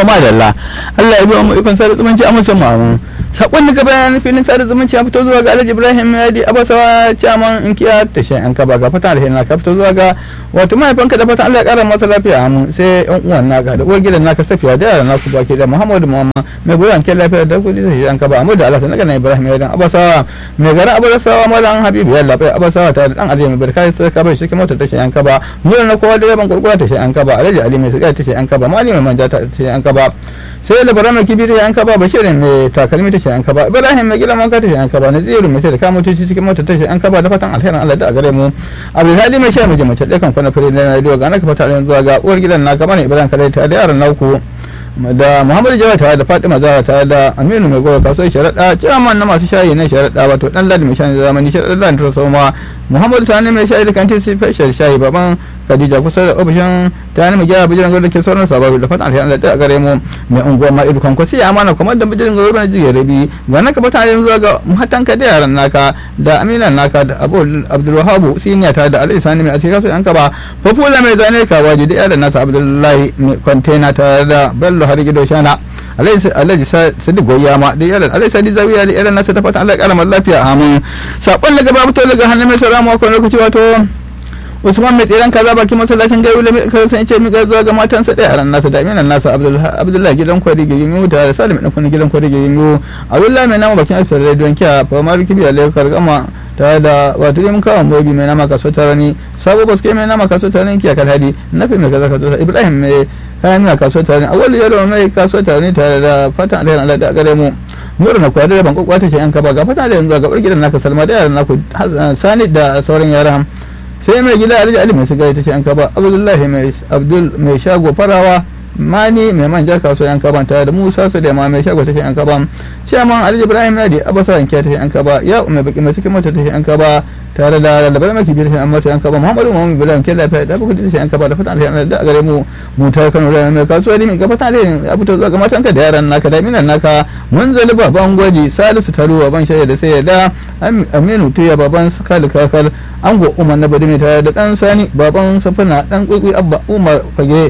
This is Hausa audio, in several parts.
madalla Allah ya biya mu ikon sada zumunci a musamman mu sakon daga bayan filin sada zumunci ya fito zuwa ga Alhaji Ibrahim Yadi Abasawa chairman inkiya tashin yan kaba ga fatan alheri ka fito zuwa ga wato mahaifinka da fatan Allah ya kara masa lafiya mu sai yan uwan naka da uwar gidan naka Safiya da yaran naku baki da Muhammadu Muhammad mai goyon ke lafiya da kudi tashin yan kaba amma da Allah sanan na Ibrahim Yadi Abasawa mai garin Abasawa mallan Habibu Yalla bai Abasawa ta da dan Alhaji mai barkai sai ka bai shi mota tashin yan kaba mu na kowa da ban gurgura tashin yan kaba Alhaji Ali mai sigai tashin yan kaba mali mai manja tashin yan kaba sai labaran mai kibi tashin yan kaba bashirin mai takalmi tashin yan kaba ibrahim mai gidan wanka tashin yan kaba naziru mai sai da kamo tuci cikin mota tashin yan kaba da fatan alherin Allah da a gare mu abdulhadi mai sha miji mace ɗakan kwana fure na radio ga naka fata zuwa ga uwar gidan naka mana ibrahim kare ta da yaran nauku da muhammadu jawa tare da fatima zara tare da aminu mai gora kasuwar sharaɗa ciyaman na masu shayi na sharaɗa wato dan ladi mai shayi zamani sharaɗa da soma muhammadu sani mai shayi da kantin special shayi baban khadija kusa da ofishin ta mai gyara bijiran gwada ke sauran sababu da fatan alheri da a gare mu mai unguwa ma idu kan kwasi amana kuma da bijiran gwada na jiya rabi ga naka fatan alheri zuwa ga muhattanka da yaran naka da aminan naka da abdulwahabu siniya ta da alai sani mai asiri kasu yanka ba fafula mai zane kawaji da yaran nasa abdullahi mai kwantena tare da bello har gido shana alhaji sadiq goyama da yaran alhaji sadi zawiya da yaran nasa ta fatan allah ya kara lafiya amin sakon daga babu to daga hannun mai salamu a lokaci wato usman mai tseren kaza bakin masallacin gari mai karsan ce mika zuwa ga matansa da yaran nasa da aminan nasa abdullahi gidan kwari ga ginyu da salim ɗan kuna gidan kwari ga ginyu abdullahi mai nama bakin asibiti rediyon kiya famar kibiya lekar gama tare da wato yin kawo mobi mai nama kaso tarani sabo baske mai nama kaso tarani kiya kalhadi nafi mai kaza kaso ibrahim mai kayan miya kaso tarani awali yaro mai kaso tarani tare da fatan alherin allah da gare mu nura na kwaya da ban kwakwata shi yan kaba ga fatan alherin zuwa ga gidan naka salma da yaran naku sani da sauran yaran sai mai gida alhaji ali mai sigari ta ce an kaba abdullahi mai abdul mai shago farawa mani mai manja kaso yan kaban tare da musa su da ma mai shago ta ce an kaban ciyaman alhaji ibrahim yadi abasa yanke ta ce an kaba ya umar baki mai cikin mota ta ce an kaba tare da labar maki biyar an mota yan kaba muhammadu muhammadu bilan ke lafiya da bukuti ta ce an kaba da fatan alheri da gare mu mu ta kano da mai kasuwa ne mai gaba ta alheri ya fito zuwa ga matanka da yaran naka da minan naka mun zali baban gwaji salisu taro baban shaida da sai da aminu tuya baban kalu kakar ango umar na bade mai tare da dan sani baban safina dan kwaikwai abba umar fage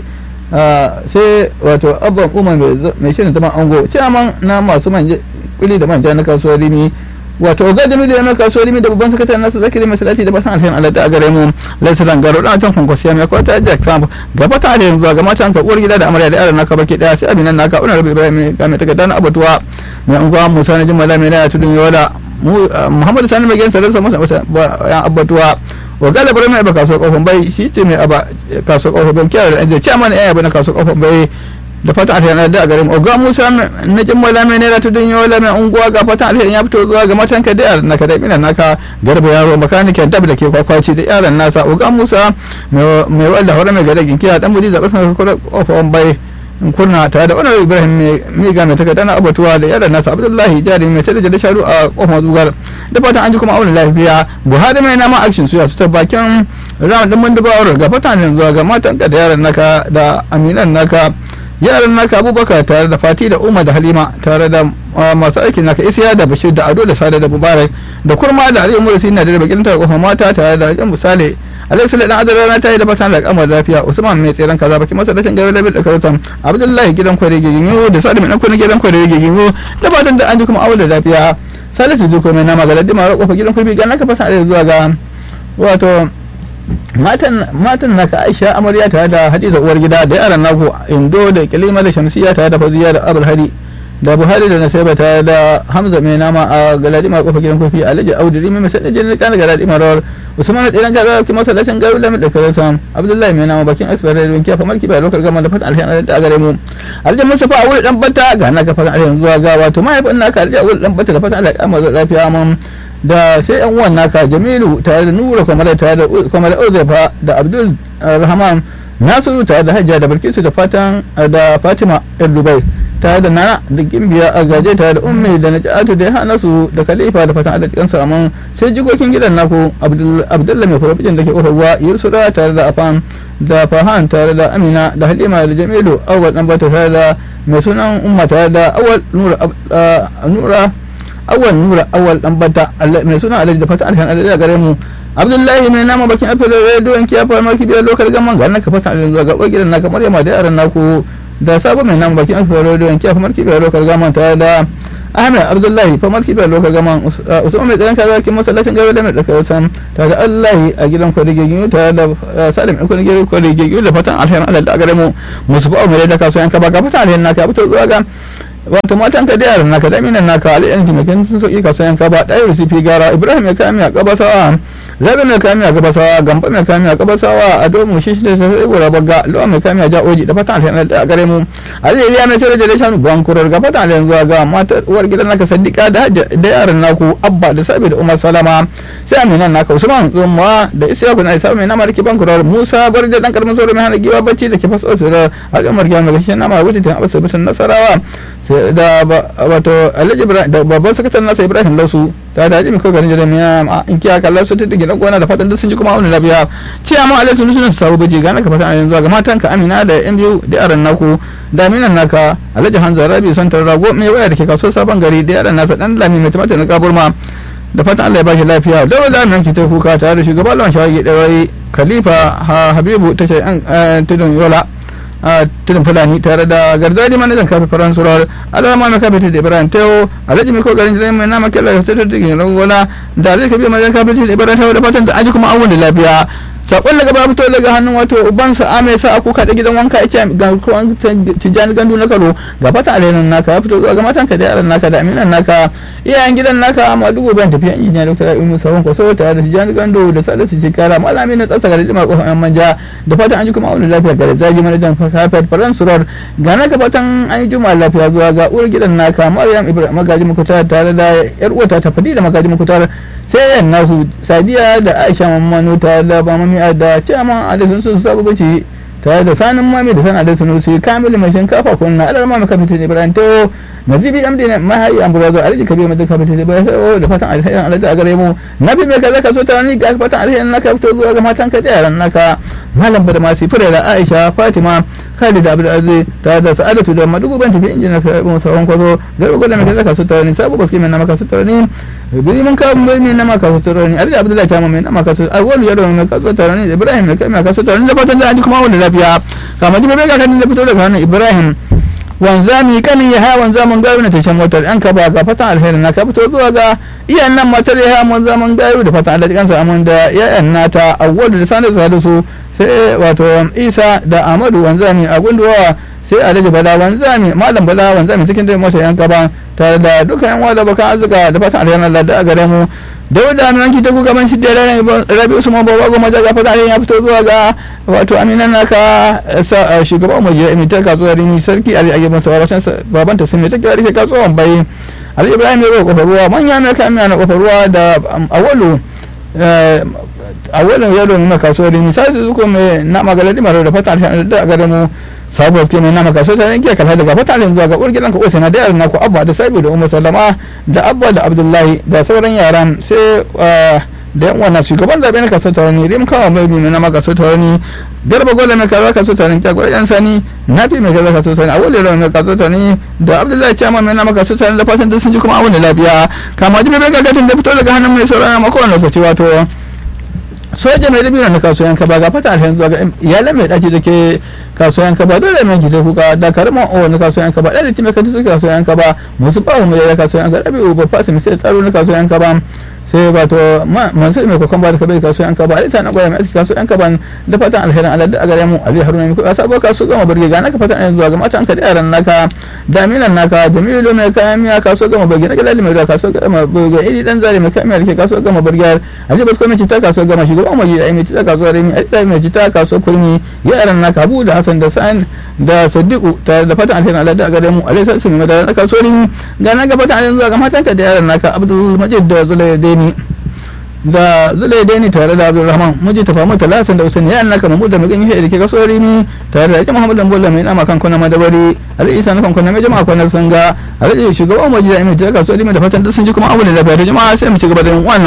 sai wato abban umar mai shirin zama ango ciyaman na masu manja kuli da manja na kasuwar rimi wato ga da miliyan mai kasuwar rimi da babban sakataren nasu zakiri mai salati da basan alherin alada a gare mu laisiran garo dan can kwankwasiya mai kwata jack trump ga fata alherin zuwa ga matan ka uwar gida da amarya da yaran naka baki daya sai abinan naka una rabu ibrahim ga mai takarda na abatuwa mai unguwa musa na jimala mai na tudun yola muhammadu sani mai gensa rasa masa yan abatuwa wa galibar mai ba kasuwar kofin bai shi ce mai aba kasuwar kofin bai kiyar da ce mana yaya na kasuwar kofin bai da fatan alheri da a garin oga musa na jimmala mai naira tudun yola mai unguwa ga fatan alheri ya fito zuwa ga matan ka da yaran naka da minan naka garba yaro makanikin dab da ke kwakwaci da yaran nasa oga musa mai wadda hore mai gada ginkiya dan budi da kasan kofin bai kurna tare da wani ibrahim mai ga mai takarda na abatuwa da yaran nasa abdullahi jari mai sai da jada sharu a kofar zugar da fatan an ji kuma auna lafiya buhari mai nama action suya su ta bakin ram din mun duba ga fatan zuwa ga matan ka da yaran naka da aminan naka yaran naka abubakar tare da fati da umar da halima tare da masu aikin naka isiya da bashir da ado da sada da mubarak da kurma da aliyu murasi na da bakin tare kofar mata tare da yan misali alai sule dan azara na tayi da fatan da kamar lafiya usman mai tseren kaza baki masa rashin gari labi da karusan abdullahi gidan kware giginyo da sadi mai dan kware gidan kware giginyo da fatan da an ji kuma aure da lafiya salisu duko mai nama ga ladima ro kofa gidan kware ga naka fatan alai zuwa ga wato matan matan naka aisha amarya tare da hadiza uwar gida da yaran naku indo da kilima da shamsiya tare da faziya da abul hadi da buhari da nasaiba tare da hamza mai nama a galadima kofa gidan kofi alhaji audu rimi mai sadda jini kana galadima rawar usman tsiran gaza ki masallacin garu da da kare sam abdullahi mai nama bakin asbar da wanki fa marki ba lokar gama da fatan alheri da gare mu alhaji mustafa a wuri dan bata ga na ga fatan alheri zuwa ga wato mahaifin naka alhaji a wuri dan bata da fatan alheri amma lafiya mun da sai yan uwan naka jamilu tare da nura kamar tare da kamar uzefa da abdul rahman nasiru tare da hajja da barkisu da fatan da fatima yar dubai tare da nana da gimbiya a gaje tare da ummi da najatu da hana su da khalifa da fatan alaƙin samun sai jikokin gidan naku abdullahi mai farfajin da ke ƙofar ruwa yursura tare da afan da fahan tare da amina da halima da jamilu awal dan bata tare da mai sunan umma tare da awal nura nura awal nura awal dan bata mai sunan alhaji da fatan alhan alhaji da gare mu abdullahi mai nama bakin afirka rediyon kiya fara maki biyar lokal gaman ga naka fatan alhaji zuwa ga gidan naka maryama da yaran naku da sabo mai nan bakin akwai rodo yanki a famar kibiyar lokar gaman tare da ahmed abdullahi famar kibiyar lokar gaman usman mai tsaron kaza kin masallacin gaba da mai tsakar sam tare da allahi a gidan kwadigegin tare da salim ɗan kwadigegin kwadigegin da fatan alherin allah da gare mu musu ba'a mai da kasuwan ka ba ka fatan alherin naka fito zuwa ga wato matan ka da yaran naka da minan naka ali yan jimakin sun sauki kasuwan ka ba ɗaya rusifi gara ibrahim ya kami a kabasawa zabi mai kami a gabasawa gamba mai kami a gabasawa a domin shi da sai gora bagga lawa mai kami a ja oji da fatan alheri da gare mu ali ya mai tare da shanu bankurar ga fatan alheri zuwa ga matar uwar gidan naka sadiqa da da yaran naku abba da sabi da umar salama sai aminan naka usman zumma da isyaku na isa mai namar ki bankurar musa barja dan karamin sauro mai hana giwa bacci da ke faso da al'ummar giwa mai gashin nama wuce tun abasa bisan nasarawa sai da wato alhaji ibrahim da babban sakataren nasa ibrahim lausu ta da jimi kawai garin jiramiya in kiya kalla su ta digina gona da fatan duk sun ji kuma wani lafiya ce amma alai sun suna sabu baje gana ka fatan yanzu ga matan ka amina da yan biyu da yaran naku da aminan naka alhaji hanzar rabi son rago mai waya da ke kaso sabon gari da yaran nasa dan lami mai tumatir na kaburma da fatan Allah ya bashi lafiya da wanda mai ki ta kuka tare da shugaban lawan shawagi da rai khalifa habibu ta ce an tudun yola a tudun fulani tare da garzadi manajan kafin faransurar alama mai kafin da ibrahim teo alhaji mai kokarin jirai mai nama kyalla ta tudun digin ragola da alhaji kabi manajan kafin da ibrahim teo da fatan da aji kuma an wani lafiya sakon daga ba fito daga hannun wato ubansa ame sa aku kada gidan wanka yake ga kuwan tijani gandu na karo ga fata alherin naka ya fito zuwa ga matan ka da yaran naka da aminan naka iyayen gidan naka amma dubu ban tafiya injiniya dr rabi musa wanko so tare da tijani gandu da salisu cikara malami na tsatsa gari dimar kofar yan manja da fatan an ji kuma wani lafiya gare zaji manajan kafet faran surar ga naka fatan an yi juma lafiya zuwa ga uwar gidan naka maryam ibrahim magaji mukutar tare da yar uwata ta fadi da magaji mukutar sai yan nasu sadiya da aisha mamman tare da ba mami da ciyaman alisun sun sabu gaci tare da sanin mami da sana da sunusi kamilu mai shinkafa kunna alar mami kafitin ibrahim to nazibi amdi ne mahayi amburazo aliji kabi mai kafitin ibrahim to da fatan alherin alaji a gare mu nabi mai kaza ka so ta ni ga fatan alherin naka fito zuwa ga matan ka da yaran naka malam bada masu fure da aisha fatima khalid abdulaziz tare da sa'adatu da madugu ban tafi injina ka ibn sawon kwazo garba gwada mai kaza ka so ta ni sabu baski mai nama ka so ta ni biri mun kawo mai nama ka so ta ni aliji abdullahi ta mai nama ka so awwalu yaro mai ka so ta ni ibrahim mai kai ka so ta ni da fatan da aji kuma wani lafiya kama ji bai ga kan da fito daga hannun ibrahim wanzami kanin ya haya wanzamin gayu na tashan motar yan kaba ga fatan alheri na ka fito zuwa ga iyayen nan matar ya haya wanzamin gayu da fatan alhaji kansa amin da yayan nata awwalu da sanar da su sai wato isa da amadu wanzami a gunduwa sai alhaji bala wanzami malam bala wanzami cikin da motar yan kaba tare da dukkan yan wada bakan arzika da fatan alheri Allah da a gare mu dauda nan ki ta ku gaban shi da rabi usman baba goma da gafa da ya fito zuwa ga wato aminan naka shugaban mu je emitar kasuwar rini sarki ali ayyuban sa baban baban ta sunne take rike kasuwan bai ali ibrahim ya roƙa kofar ruwa manya mai kan na kofar ruwa da awalu awalin yaro na kasuwar rini sai su ko mai na magaladi maro da fata da gare mu sabuwar ke mai nama kaso ta yanke kala daga fatalin zuwa ga urgilan ka osana da yaran naku abba da sabi da umar sallama da abba da abdullahi da sauran yaran sai da yan wannan shugaban zaɓe na kaso taurani rim kawo mai bi mai nama kaso taurani garba gola mai kaza kaso taurani kyagwar yan sani nafi mai kaza kaso taurani awali rawa mai kaso taurani da abdullahi ciyama mai nama kaso taurani da fatan sun ji kuma awali lafiya kama ji bai gagatin da fito daga hannun mai sauran mako wani lokaci wato soja mai dabino na kasuwan kaba ga fata alhen zuwa ga iyalan mai daci da ke kasuwan kaba dole mai gida kuka da karman o na kasuwan kaba ɗan litin mai kanti suke kasuwan kaba musu bawo mai da kasuwan kaba rabi uba fasi mai sai tsaro na kasuwan kaba sai wato mansur mai kokon ba da kabai kasuwan kaba alisa na gwaya mai aski kasuwan kaba da fatan alherin allah da a gare mu ali haruna mai kuka sabo kasu gama birge ga naka fatan alherin zuwa ga matan ka da yaran naka daminan naka jamilu mai kayan miya kaso gama birge na galali mai da kaso gama birge iri dan zare mai kayan miya da ke kaso gama birge ali basko mai cita kaso gama shugaban maji da mai cita kaso remi ali mai cita kaso kurmi yaran naka abu da hasan da sa'an da sadiku tare da fatan alherin allah da a gare mu ali sassu mai da na kaso remi ga naka fatan alherin zuwa ga matan ka da yaran naka abdul majid da zulaideni da zulai dai ni tare da abdulrahman muji ta famu talatin da usaini yan naka mamu da magani shi da ke kaso rimi tare da ake muhammad dan bolla mai nama kan kuna madabari ali isa na kan kuna mai jama'a kwanar sun ga ali shugaban maji da imi ta kaso rimi da fatan duk sun ji kuma abu da lafiya da jama'a sai mu ci gaba da yin wannan